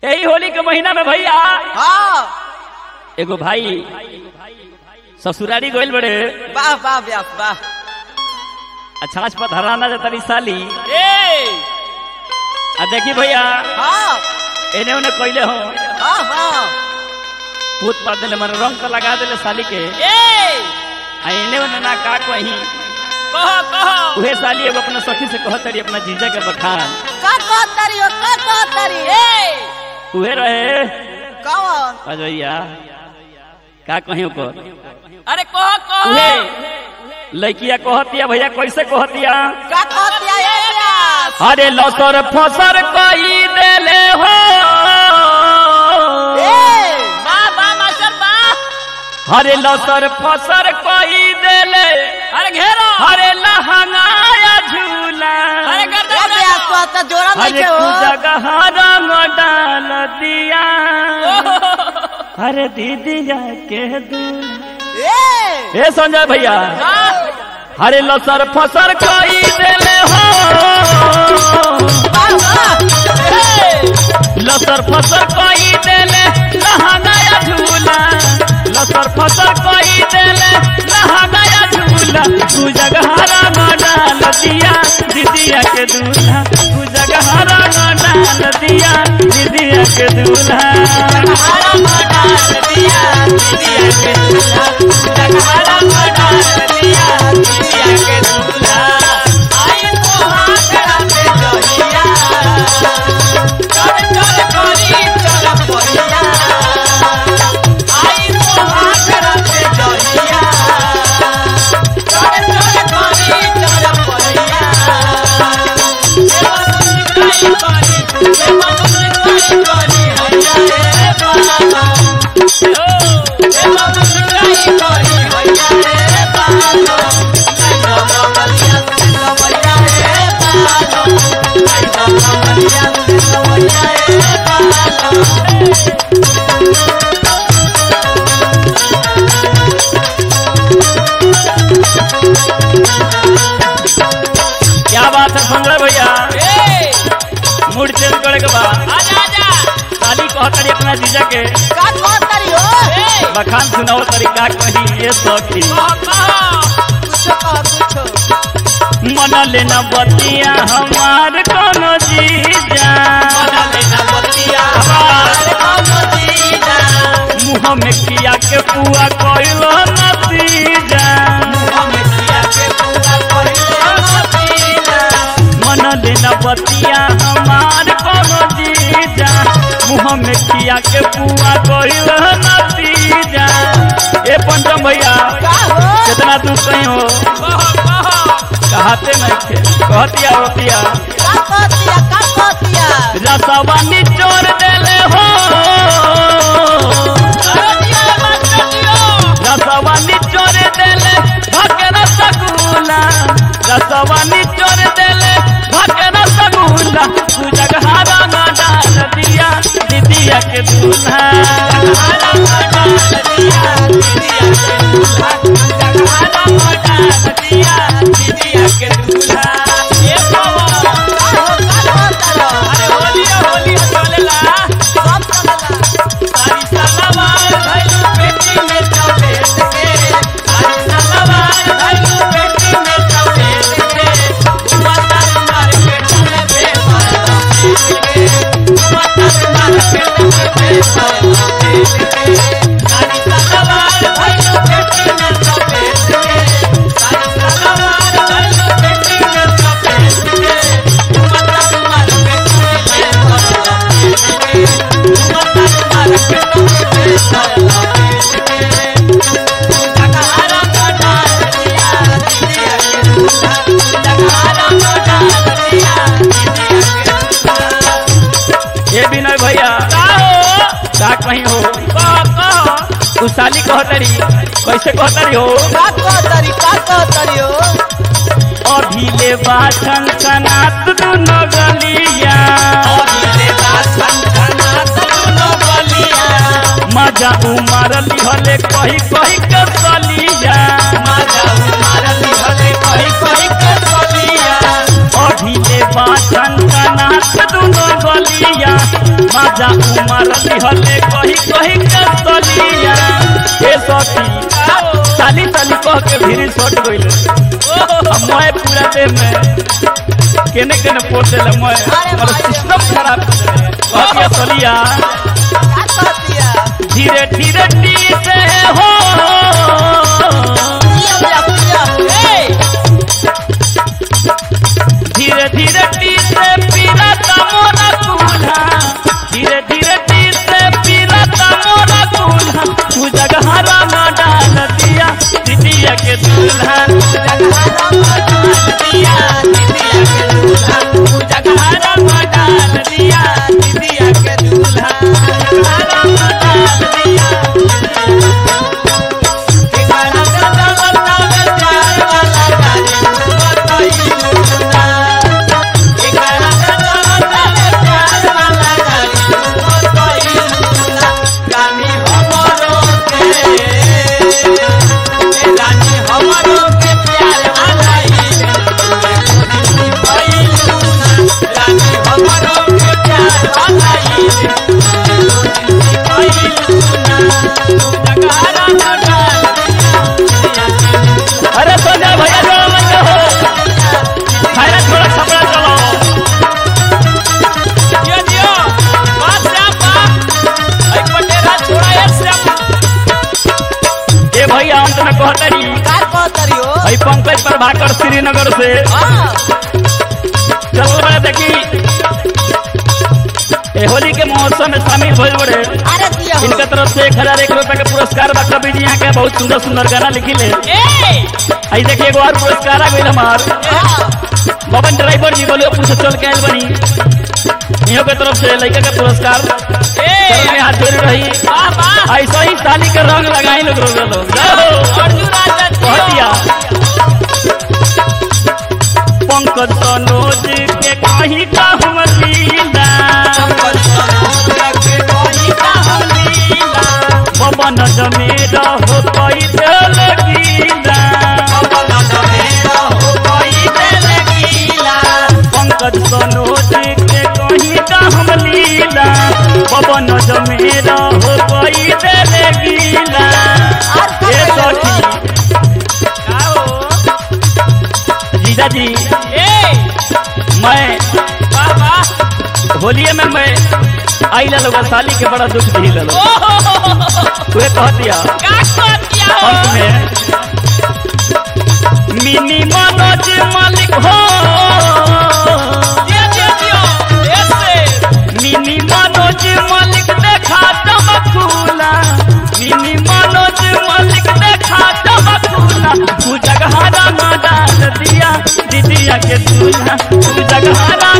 यही होली के महीना में भैया हाँ एगो भाई ससुरारी गोइल बड़े वाह वाह व्यास वाह अछाछ पर धराना जा तरी साली ए आ देखी भैया हाँ एने ओने कइले हो हाँ हाँ भूत पार दिले मन रंग तो लगा दिले साली के ए आ एने ओने ना का कहीं कहो कहो उहे साली एगो अपना सखी से कहत तरी अपना जीजा के बखान का कहतरी हो का कहतरी ए उहे रहे कौन अजैया का कहीं ओकर अरे कहो कहो उहे लड़किया कहतिया भैया कैसे कहतिया का कहतिया ए व्यास अरे लसर फसर कई देले हो ए वाह वाह मास्टर वाह अरे लसर फसर कई देले अरे घेरो अरे लहंगाया झूला अरे कर दे व्यास तो तो जोड़ा नहीं अरे के तू हो जगह रंग डाल दिया अरे दीदिया के दूल्हा ए ए संजय भैया अरे लसर फसर कई देले हो वाह वाह ए लसर फसर कई देले लहंगाया झूला लसर फसर कई देले लहंगाया झूला तू जगहरा डाल दिया दीदिया के दूल्हा तू जगहरा डाल दिया दीदिया के दूल्हा हरा मडाल दिया दिया के दूल्हा हरा मडाल दिया दिया के दूल्हा आई तो हाथ पे जहिया चल चल करी चल पहिया आई तो हाथ पे जहिया चल चल करी चल पहिया देवा करी देवा करी हैया रे बाबा देवा करी हैया रे बाबा देवा बलिया देवा रे बाबा देवा बलिया देवा रे बाबा क्या बात है संजय भैया ए मूड चेंज करे के बाद आजा आजा शादी कहतरी अपना जीजा के का कहतरी हो ए बखान सुनाओ तरीका कही ये सखी कह कह कुछो कह कुछो मन लेना बतिया हमार कोनो जीजा मुँह में किया के पुआ कोइलो नतीजा मन लेना बतिया हमार कोनो जीजा मुँह में किया के पुआ कोइलो नतीजा ए पंचम भैया कितना तू कहीं हो कहते नहीं थे कहतिया होतिया रसवा निचोड़ देले हो रसवा निचोड़ देले भके रसगुल्ला रसवा निचोड़ देले भके रसगुल्ला तू जगहारा ना डाल दिया दीदिया के दूल्हा ये विनय भैया का कहीं हो तू साली कहतरी कैसे कहतरी हो अभिले बाछन सनात दुनो गलिया मजा उमर लिहले कही कही के सलिया अभिले बाछन सनात दुनो गलिया मजा माजा उमर दिहले कही कही के सलिया ए सखी साली साली कह के भीरी सट गइल मैं पूरा दे में केने केने पोटे ले मैं और सिस्टम खराब कह के सलिया का कहतिया धीरे धीरे टी से हो पिया पिया पिया ए धीरे धीरे टी से पीरा मोरा दूल्हा धीरे धीरे टी से पीरा मोरा दूल्हा तू जगहरा न डाल दिया दीदिया के दूल्हा जगहारा मडाल दिया दीदिया के दूल्हा तू जगहरा न डाल दिया दीदिया के दूल्हा जगहरा न डाल दिया के गाना गाना गाना प्यार वाला गाने बताई दूल्हा के गाना गाना गाना प्यार वाला गाने बताई दूल्हा रानी हमरो के ए रानी हमरो के प्यार वाला ई रानी हमरो के प्यार वाला ई जगहारा मडाल अरे सोजा भैया जो मत हो खाना थोड़ा कपड़ा चलो दियो दियो बात से बा आई पटेरा छोड़ा एक से ए भैया हम तुम्हें कहतरी का कहतरियो भाई पंकज प्रभाकर श्रीनगर से हां चल रहे देखी ए होली के महोत्सव में शामिल भइल बड़े अरे दियो इनके तरफ से एक हजार एक रुपए का पुरस्कार बा कवि जी यहाँ के बहुत सुंदर सुंदर गाना लिखी ले ए आई देखिए एगो और पुरस्कार आ गई हमार हां बबन ड्राइवर जी बोले पूछ चल के आयल बनी इहो के तरफ से लड़का का पुरस्कार ए चरण में हाथ जोड़ी रही वाह वाह ऐसा ही साली का रंग लगाई लोग रोज लोग जाओ। अर्जुन राजा कहतिया पंकज सनोज के कहीं का हम लीला पवन जमेरा हो कई दिल गीला पंकज सनोज के कहीं का हम लीला पवन जमेरा हो कई दिल गीला ए सखी जीजा जी मैं होलिये में मैं आई लोग साली के बड़ा दुख दी लो तुहे कह दिया अंत में मिनी मनोज मालिक हो मिनी मनोज मालिक देखा चमकूला मिनी मनोज मालिक देखा चमकूला तू जगहारा न डाल दिया दीदिया के दूल्हा तू जगहारा